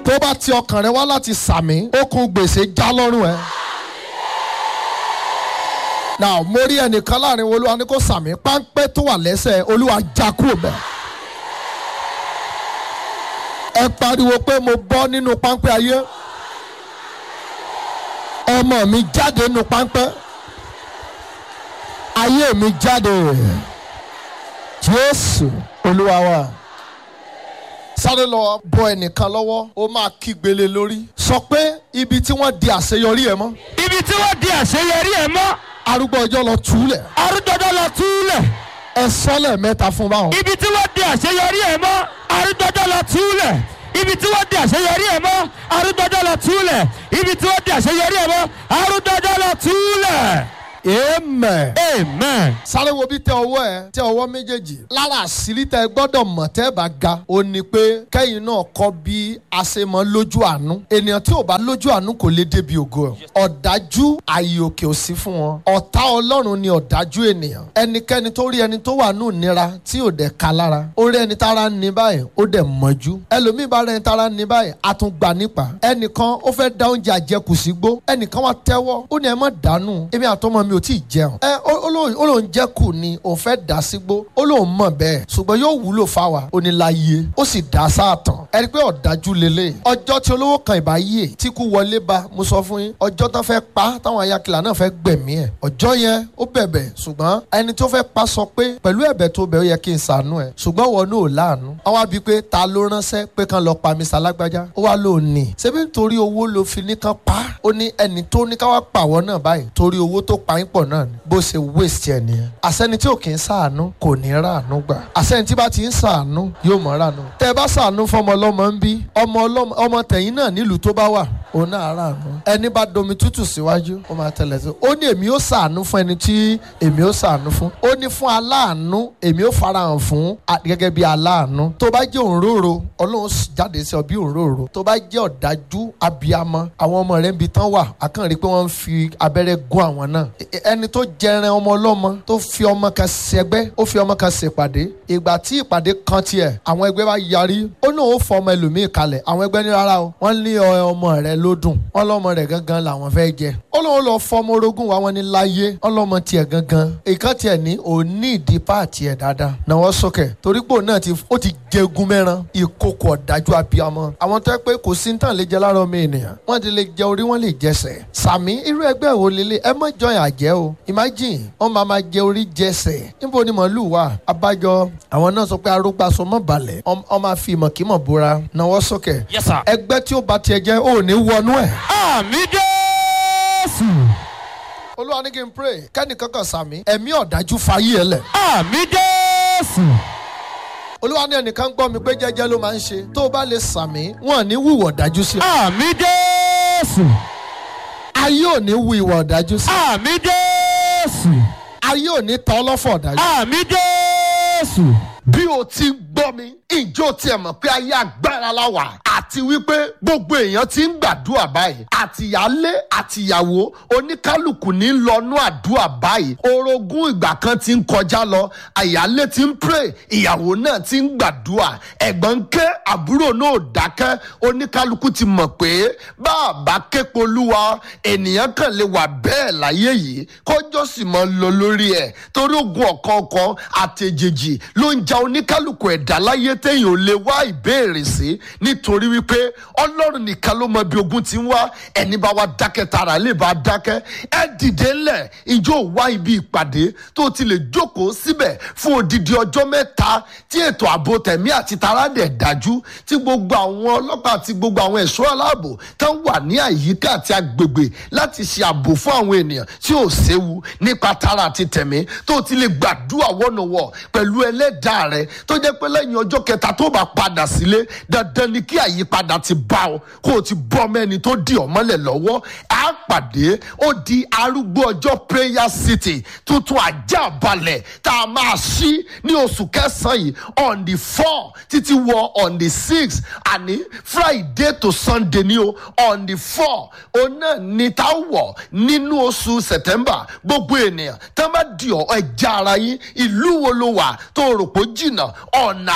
tó bá ti ọkàn rẹ wá láti sàmì okùn gbèsè já lọ́rùn ẹ. now mo rí ẹnìkan láàrin olúwa ní kó sàmì páńpẹ́ tó wà lẹ́sẹ̀ olúwa já kúrò bẹ́ẹ̀. ẹ pariwo pé mo bọ́ nínú páńpẹ́ ayé ọmọ mi jáde nínú páńpẹ́ ayé mi jáde jésù olúwa wa sáré lọ bọ ẹnìkan lọ́wọ́ ó máa kígbélé lórí sọ pé ibi tí wọ́n di àṣeyọrí ẹ mọ́ ibi tí wọ́n di àṣeyọrí ẹ̀ mọ́ arúgbó ọjọ́ lọ túlẹ̀ arúgbọ́dọ́ lọ túlẹ̀ ẹ sọ́lẹ̀ mẹ́ta fún báwọn. ibi tí wọ́n di àṣeyọrí ẹ̀ mọ́ arúgbọ́dọ́ lọ túlẹ̀ ibi tí wọ́n di àṣeyọrí ẹ̀ mọ́ arúgbọ́dọ́ lọ túlẹ̀ ibi tí wọ́n di àṣeyọrí ẹ̀ mọ́ arúgbọ́dọ́ lọ túlẹ̀. amen. amen. sáré wo bí tẹ ọwọ́ ẹ tẹ ọwọ́ méjèèjì lára àṣírí tẹ gbọ́dọ̀ mọ̀ tẹ́ bá ga ó ní pé kẹ́yìn náà kọ́ bí a ṣe mọ lójú àánú ènìyàn tí ò bá lójú àánú kò lè débi ògo ẹ̀ ọ̀dájú ààyè òkè ò sí fún wọn ọ̀tá ọlọ́run ni ọ̀dájú ènìyàn ẹnikẹ́ni tó rí ẹni tó wà nù nira tí ò dẹ̀ ka lára ó rí ẹni tára ń ní báyìí ó dẹ̀ mọ́jú ẹlòmíì bá rẹ ẹni tára ń ní báyìí a tún gbà nípa ẹnìkan ó fẹ́ da oúnjẹ àjẹkù sí gbó ẹnìkan wá tẹ́wọ́ ó ní ẹ má dànù èmi àtọmọ mi ò tí ì jẹun ẹ ó- ó lóun- ó lóun jẹ́ kù ni òun fẹ́ dà sígbó ó lóun mọ̀ bẹ́ẹ̀ ṣùgbọ́n yóò wúlò fáwa ó ní láyé ó sì dá sáàtàn ẹni pé ọ̀dájú lélẹ̀ ọjọ́ tí olówó kan ìbá yè tí kú wọlé ba mo sọ fún yín ọjọ́ tán fẹ́ pa táwọn ayakìlá náà fẹ́ gbẹ̀mí ẹ̀ ọjọ́ yẹn ó bẹ̀bẹ̀ ṣùgbọ́n ẹni tó fẹ́ pa sọ pé pẹ̀lú ẹ̀bẹ̀ tó bẹ̀ ó yẹ kí n ṣàánú ẹ̀ ṣùgbọ́n wọn náà ò láàánú wọ́n wá bíi pé ta ló ránṣẹ́ pé kán lọ pa mr alágbájá ó wá lóun ní ṣebí nítorí owó ló fi ní kán pa ó ní ẹni tó ní ká wá pàwọ́ náà báyìí torí owó tó pa yín pọ̀ náà ni bó ṣe waste ẹ̀ nìyẹn àṣẹni tí ò kì í ṣàánú kò ní ràánú gbà àṣẹni tí bá ti ń ṣàánú yóò mọ̀ ràánú tẹ́ ẹ bá ṣàánú fọmọ ọlọ́mọ ń bí ọmọ ọlọ́mọ ọmọ tẹ̀yìn náà nílùú tó bá wà òun náà ràánú ẹni bá domi tútù síwájú ó máa tẹ̀lé sí ó ní èmi ó ṣàánú fún ẹni tí èmi ó ṣàánú fún ó ní fún aláàánú èmi ó farahàn fún a- gẹ́gẹ́ bí aláàánú tó bá jẹ́ òǹrorò ọlọ́run s- jáde sí ọ bí òǹrorò tó bá jẹ́ ọ̀dájú abiyamọ àwọn ọmọ rẹ̀ ń bi tán wà akàn rí i pé wọ́n ń fi abẹ́rẹ́ gún àwọn náà E- e- ẹni tó jẹran ọmọ ọlọ́mọ tó fi ọmọ kan ṣẹgbẹ́ ó fi ọmọ kan ṣèpàdé ìgbà tí ìpàdé kan tiẹ̀ àwọn ẹgbẹ́ bá yarí ó náà ó fọ ọmọ ẹlòmíì kalẹ̀ àwọn ẹgbẹ́ ní rárá o wọ́n ní ọ- ọmọ rẹ̀ ló dùn wọ́n lọ́mọ rẹ̀ gangan làwọn fẹ́ jẹ ó lóun lọ fọ ọmọ orogún wa wọn ní láyé wọ́n lọ́mọ tiẹ̀ gangan ìkan tiẹ̀ ní òní ìdí páàtì ẹ̀ dáadáa náwó sókè torí pé òun náà ti ó ti jẹgun mẹ́ran ìkókò ọ̀dájú abiyamọ àwọn tó yẹ pé kò sí nǹkan lè jẹ lára ọmọ ènìyàn wọ́n ti lè jẹ orí wọ́n lè jẹsẹ̀ sàmí irú ẹgbẹ́ wo lélẹ̀ ẹ mọ̀ jọyìn àjẹ́ o imagine wọ́n máa máa jẹ orí jẹsẹ̀ níbo ni màálù wà abájọ àwọn náà sọ pé arúgbàsọ mọ̀ balẹ̀ wọ́n máa fi ìmọ̀kímọ̀ búra náwó sókè yes sir. ẹgbẹ́ tí ó bá tiẹ̀ jẹ́ ò ní wọnú ẹ̀. àmì jésù. olúwa ní kí n pray kẹ́nìkan kan sàmí ẹ̀mí ọ̀dájú fayé ẹ lẹ̀. àmì jésù. olúwa ní ẹnìkan gbọ́ mi pé jẹ́jẹ́ ló máa ń ṣe tó o bá lè sàmí wọn ò ní wùwọ̀ ọ̀dájú sí ọ. àmì jésù. ayé ò ní wù ìwà ọ̀dájú sí ọ. àmì jésù. ayé ò ní tọ́ ọlọ́fọ̀ ọ̀dájú. àmì jésù. bí o ti ń gbọ́ mi ìjọ tiẹ̀ mọ̀ pé ayé agbára la wà àti wípé gbogbo èèyàn ti ń gbàdúrà báyìí àtìyálé àtìyàwó oníkálukú ní lọ́nú àdúrà báyìí orogún ìgbà kan ti ń kọjá lọ àyálé ti ń pray ìyàwó náà ti ń gbàdúrà ẹ̀gbọ́n ń ké àbúrò náà ò dákẹ́ oníkálukú ti mọ̀ pé bá a bá képo olúwa ènìyàn kàn lè wà bẹ́ẹ̀ láyé yìí kọjọ́ sì máa ń lọ lórí ẹ̀ torí ogun ọ̀kọ̀ọ̀kan àtẹ̀jèjì ló ń ja oníkálukú ẹ̀dá láyé téèyàn ò lè wá ìbéèrè sí nítorí wípé ọlọ́run nìkan ló mọ bí ogun ti ń wá ẹni bá wá dákẹ́ tara lè bá dákẹ́ ẹ dìde ńlẹ̀ ìjọ wá ibi ìpàdé tó ti lè jókòó síbẹ̀ fún odidi ọjọ́ mẹ́ta tí ètò ààbò tẹ̀mí àti tara dẹ̀ dájú tí gbogbo àwọn ọlọ́pàá àti gbogbo àwọn ẹ̀ṣọ́ aláàbò tán wà ní àyíká àti agbègbè láti ṣe ààbò fún àwọn ènìyàn tí ò séwu nípa tara àti tẹ̀mí tó ti lè gbàdúrà wọ́nàwọ́ pẹ̀lú ẹlẹ́dàá rẹ tó jẹ́ pé lẹ́yìn ọjọ́ kẹta tó bá padà sílé dandan ni kí àyípadà ti bá ọ kó o ti bọ́ mẹ́ni tó di ọ̀mọ́lẹ̀ lọ́wọ́ á pàdé ó di arúgbó ọjọ́ prayer city tuntun ajá balẹ̀ tá a máa ṣí ní oṣù kẹsàn-án yìí on the four títí wọ on the six àní friday to sunday ni o on the four òun náà ni tá a wọ̀ nínú oṣù september gbogbo ènìyàn tá a bá di ọ ẹja ara yín ìlú wo ló wà tó rò pé ó jìnnà ọ̀nà àbáyọ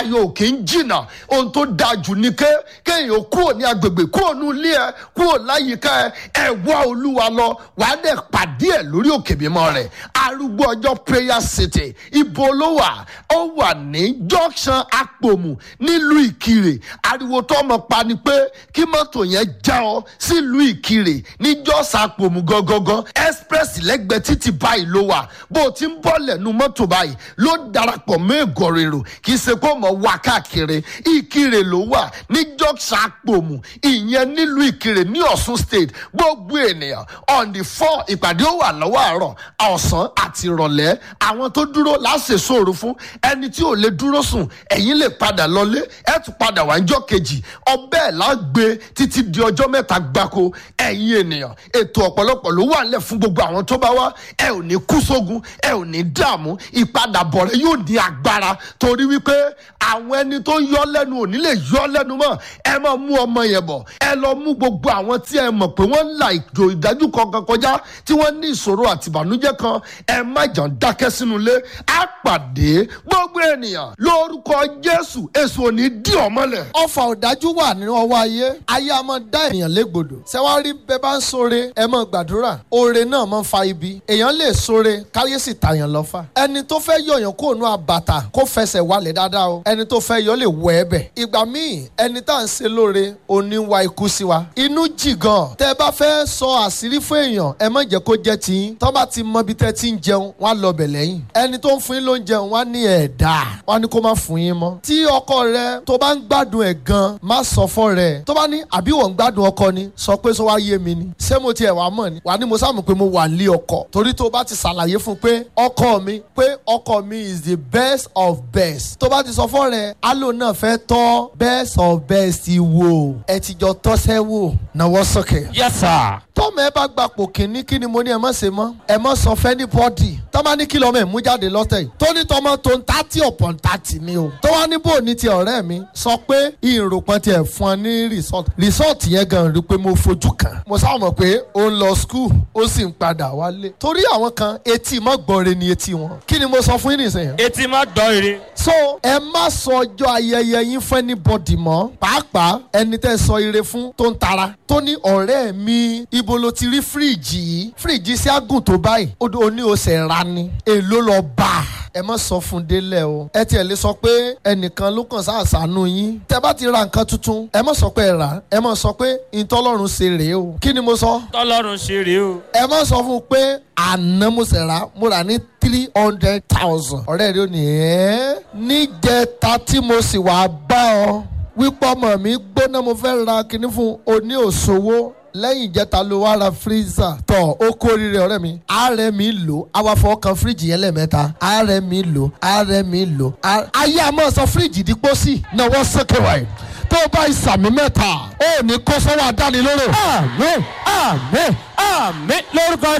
ayọ̀ ò kì í jìnnà ohun tó dáa jù ni ké kéèyàn kúrò ní agbègbè kúrò ní ilé ẹ kúrò láyìíká ẹ ẹ wá olúwa lọ wàá dẹ̀ pàdé ẹ lórí òkè mímọ́ rẹ̀ arúgbó ọjọ́ prayer city ibo ló wà ó wà ní junction apòmù nílùú ìkirè ariwo tó mọ̀ pa ni pé kí mọ́tò yẹn já ọ sílùú ìkirè ní jọ́sà apòmù gangan express lẹ́gbẹ̀ẹ́ títì báyìí ló wà bó o ti ń bọ́ lẹ́nu mọ́tò báyìí ló darapọ̀ mọ́ ègò rèrò kì í ṣe kó mọ̀ wá káàkiri ìkirè ló wà ní junction apòmù ìyẹn nílùú ìkirè ní ọ̀ṣun state gbogbo ènìyàn on the four ìpàdé ó wà lọ́wọ́ àárọ̀ ọ̀sán àti ìrọ̀lẹ́ àwọn tó dúró láṣẹ sóòrù fún ẹni tí ò lè dúró sùn ẹ̀yin lè padà lọlé ẹ̀ tún padà wá níjọ́ kejì ọbẹ̀ ẹ̀ lágbé títí di ọjọ́ mẹ́ta gbáko ẹ̀yin ènìyàn ètò ọ̀pọ̀lọpọ̀ ló wà nílẹ̀ fún gbogbo àwọn tó bá wá ẹ ò ní kú sógun ẹ ò ní dààmú ìpadàbọ̀ rẹ yóò ní agbára torí wípé àwọn ẹni tó ń yọ lẹ́nu ò ní lè yọ lẹ́nu mọ́ ẹ máa mú ọmọ yẹn bọ̀ ẹ lọ mú gbogbo àwọn tí ẹ mọ̀ pé wọ́n ń la ìjò ìdájú kankan kọjá tí wọ́n ní ìṣòro àti ìbànújẹ́ kan ẹ má jàn dákẹ́ sínú ilé á pàdé gbogbo ènìyàn lórúkọ jésù èso ò ní dí ọmọlẹ̀. ọfà ọ̀dájú wà nínú ọwọ́ ayé ayé a máa dá ènìyàn légbodò ṣẹ́wárí bẹ́ẹ̀ bá ń sóre ẹ máa gbàdúrà oore náà máa ń fa ibi èèyàn lè sóre káyé sì tàyàn lọ́fà ẹni tó fẹ́ yọ̀yàn kó nu àbàtà kó fẹsẹ̀ wálẹ̀ dáadáa o ẹni tó fẹ́ yọ lè wọ ẹbẹ̀ ìgbà míì ẹni tá à ń ṣe lóore òní wa ikú sí wa inú jì gan tẹ́ ẹ bá fẹ́ sọ àṣírí fún èèyàn ẹ má jẹ́ kó jẹ́ tiyín tọ́ bá ti mọ ibi tẹ́ ti ń jẹun wọ́n á lọ bẹ̀ lẹ́yìn ẹni tó ń fún yín ló ń jẹun wọ́n á ní ẹ̀dá wọ́n á ní kó má fún yín mọ́ tí ọkọ rẹ tó bá ń gbádùn ẹ̀ gan má sọ fọ́ rẹ̀ tó bá ní àbí wọ́n ń gbádùn ọkọ ni sọ pé sọ wá yé mi ni ṣé mo tiẹ̀ wá mọ̀ ni wà ní mo sáà mọ̀ pé mo wà lé ọkọ torí tó bá ti ṣàlàyé fún pé ọkọ mi pé ọkọ mi is the best of best tó bá ti sọ fọ́ rẹ̀ alo náà fẹ́ tọ́ best of best wò ẹ ti jọ tọ́sẹ́ wò náwó sókè yes sir. tọ́mọ ẹ bá gbapò kínní kí ni mo ní ẹ má ṣe mọ́ ẹ má sọ fẹ́ ní bọ́dì tọ́mọ ní kí lọ́mọ ẹ̀ mú jáde lọ́tẹ̀ yìí tó ní tọmọ tó ń tàtí ọ̀pọ̀ ń tàtí ni o tó wá ní bò ní ti ọ̀rẹ́ mi sọ pé ìròpọ̀n tiẹ̀ fún ọ ní resort resort yẹn gan rí pé mo fojú kàn mo sá mọ̀ pé ó ń lọ school ó sì ń padà wálé torí àwọn kan etí mọ́ gbọ́re ni etí wọn kí ni mo sọ fún yín nìsín etí má gbọ́ ire. so ẹ má sọ ọjọ́ ayẹyẹ yín fún anybody mọ́ pàápàá ẹni tẹ́ sọ ire fún tó ń tara tó ní ọ̀rẹ́ mi ibo ló ti rí fíríìjì yìí fíríìjì sí àgùn tó báyìí ó ó ní o ṣe ra ni èló lọ bá a ẹ má sọ fún délẹ̀ o ẹ tiẹ̀ lè sọ pé ẹnìkan ló kàn sáàsánú yín tẹ bá ti ra nǹkan tuntun ẹ má sọ pé ẹ rà ẹ má sọ pé ìtọ́lọ́run ṣe rèé o kí ni mo sọ tọ́lọ́run ṣe rèé o. ẹ má sọ fún un pé àná mo ṣe rà mo rà ní three hundred thousand ọ̀rẹ́ rẹ ò ní ẹ́ níjẹta tí mo sì wá bá ọ wípé ọmọ mi gbóná mo fẹ́ ra kinní fún oní òṣòwò lẹ́yìn ìjẹta ló wá ra freezer tọ̀ ó kórìíre ọ̀rẹ́ mi ààrẹ mi lò awàfọ̀ kan fíríjì yẹn lẹ́ẹ̀mẹ́ta ààrẹ mi lò ààrẹ mi lò ayé àmọ́ sọ fíríjì dípò sí náwó sókè wáyé tó bá ìsàmì mẹ́ta ó ní kó sọ́wọ́ àdánilóró. àmín àmín àmín lórúkọ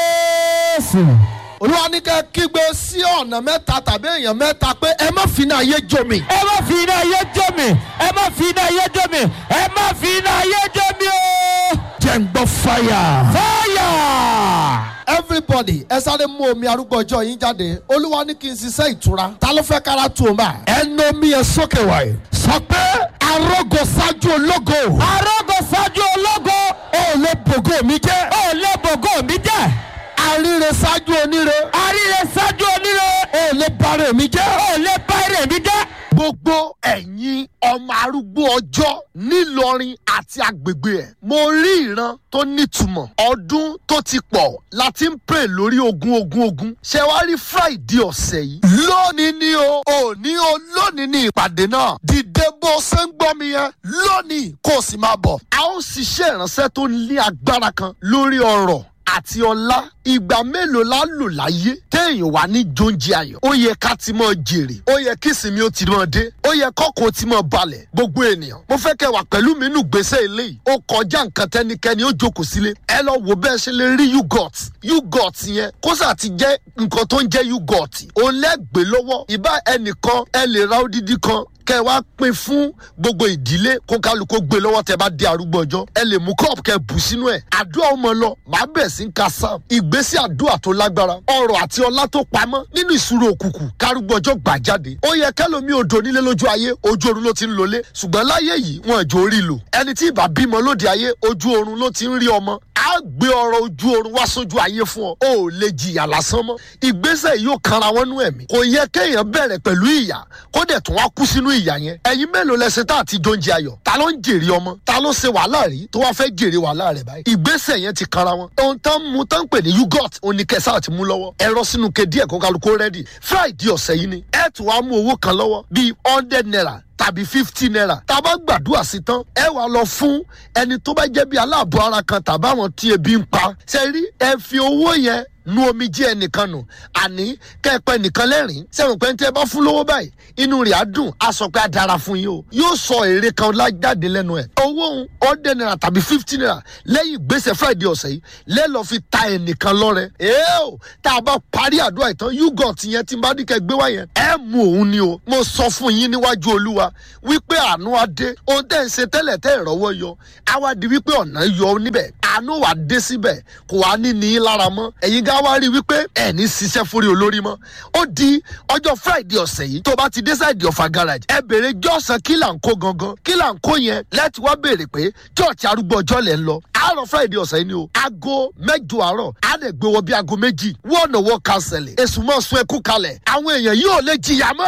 jésù. olúwa ní kẹ́ kígbe sí ọ̀nà mẹ́ta tàbí èèyàn mẹ́ta pé ẹ má fi iná ayé jó mi. ẹ má fi iná ayé jó mi ẹ má fi iná ayé jó mi ẹ má fi iná ayé jó mi o. jẹ́ ń gbọ́ fáyà. fáyà. everybody ẹ sáré mú omi arúgbó ọjọ́ yín jáde olúwa ní kí n ṣiṣẹ́ ìtura ta ló fẹ́ kára tu òun bá. ẹnu omi yẹn sókè wáyé. sọ pé arógo ṣáájú ológo. arógo ṣáájú ológo. ó lè bògó mi jẹ́. ó lé bògó mi jẹ́. àríre ṣáájú oníre. àríre ṣáájú oníre. ó lè bàrẹ̀ mi jẹ́. ó lé báyìí mi jẹ́. gbogbo ẹ̀yin ọmọ arúgbó ọjọ́ nílọrin àti agbègbè ẹ̀ mo rí ìran tó nítumọ̀ ọdún tó ti pọ̀ láti ń pè lórí ogun ogun ogun ṣé wàá rí friday ọ̀sẹ̀ yìí lónìí ni o òní o lónìí ni ìpàdé náà dìde bó ṣe ń gbọ́ mi yẹn lónìí kó o sì máa bọ̀ a ó ṣiṣẹ́ ìránṣẹ́ tó ní agbára kan lórí ọ̀rọ̀ àti ọlá ìgbà mélòó la lò láyé téèyàn wà ní jóúnjẹ ayọ̀ ó yẹ ká ti mọ jèrè ó yẹ kí ìsinmi ó ti mọ dé ó yẹ kọ́kọ́ ti mọ balẹ̀ gbogbo ènìyàn mo fẹ́ kẹ́ wà pẹ̀lú mi nù gbèsè eléyìí ó kọjá nǹkan tẹ́nikẹ́ni ó jókòó sílé ẹ lọ wo bẹ́ẹ̀ ṣe lè rí yugot yugot yẹn kó sà ti jẹ́ nǹkan tó ń jẹ́ yugot òun lẹ́gbẹ̀ẹ́ lọ́wọ́ ìbá ẹnìkan ẹ lè ra odidi kan kẹ́ ẹ wá pín fún gbogbo ìdílé kó kálukó gbé lọ́wọ́ tẹ́ bá dé arúgbó ọjọ́ ẹ lè mú cup kẹ́ ẹ bù sínú ẹ̀ àdúrà ọmọ lọ màá bẹ̀ sí ń ka sam ìgbésí àdúrà tó lágbára ọrọ̀ àti ọlá tó pamọ́ nínú ìṣúró òkùnkùn kárúgbó ọjọ́ gbà jáde ó yẹ kẹlòmí odò nílé lójú ayé ojú oorun ló ti ń lọlé ṣùgbọ́n láyé yìí wọn ìjọ orí lò ẹni tí ìbá bímọ lóde ayé ojú oorun ló ti ń rí ọmọ á gbé ọrọ̀ ojú oorun wá sójú ayé fún ọ ó lè jìyà lásán mọ́ ìgbésẹ̀ yìí yóò kanra wọn nú ẹ̀mí kò yẹ kéèyàn bẹ̀rẹ̀ pẹ̀lú ìyà kó dẹ̀ tún wá kú sínú ìyà yẹn ẹ̀yin mélòó lẹsẹ̀ tá àti jóúnjẹ ayọ̀ ta ló ń jèrè ọmọ ta ló ṣe wàhálà rí tó wá fẹ́ jèrè wàhálà rẹ̀ báyìí ìgbésẹ̀ yẹn ti kanra wọn ohun tán mú tán pè ní yugot oníkẹsà àti mú lọ́wọ́ ẹ̀rọ sínú ke díẹ̀ kó kálukó rẹ́dì friday ọ̀sẹ̀ yìí ni ẹ̀ tún wá mú owó kan lọ́wọ́ bíi hundred naira tàbí fifty naira tá a bá gbàdúrà sí tán ẹ wàá lọ fún ẹni tó bá jẹ́ bí aláàbọ̀ ara kan tàbáwọn tí ebi ń pa ṣe rí ẹ fi owó yẹn nu omi jí ẹnìkan nù àní kẹ́ẹ̀pẹ́ nìkan lẹ́rìn sẹ́wọ̀n pé tí ẹ bá fún lówó báyìí inú rẹ̀ á dùn á sọ pé á dára fún yín o yóò sọ èrè kan lájáde lẹ́nu ẹ̀ owó òun ọ̀dẹ̀ naira tàbí fifty naira lẹ́yìn gbèsè friday ọ̀sẹ̀ yìí lẹ́lọ́ fi ta ẹnìkan lọ́rẹ ẹ́ẹ́ tá a bá parí àdúrà ìtàn yugot yẹn tí n bá dìkẹ́ gbé wá yẹn ẹ mú òun ni o mo sọ fún yín níwájú olúwa wípé àánú á dé ohun tẹ́ ń ṣe tẹ́lẹ̀ tẹ́ ìrọ́wọ́ yọ á wá di wípé ọ̀nà yọ níbẹ̀ àánú wà dé síbẹ̀ kò wá ní ní í lára mọ́ ẹ̀yin gá wá rí wípé ẹ̀ ní ṣiṣẹ́ fúri olórí mọ́ ó di ọjọ́ friday ọ̀sẹ̀ yìí tó bá ti dé sáìdì ọ̀fà garage ẹ bèrè jọ́sàn kí là ń kó gangan kí là ń kó yẹn láti wá béèrè pé church arúgbó ọjọ́ lẹ̀ ń lọ àárọ̀ friday ọ̀sẹ̀ yìí ni o aago mẹ́jọ àárọ̀ á lè gbé wọ bí aago méjì wọ́ọ̀nà wọ́ kánsẹ̀lì èsùn mọ́ sun ẹkú kalẹ̀ àwọn èèyàn yóò lè jìyà mọ́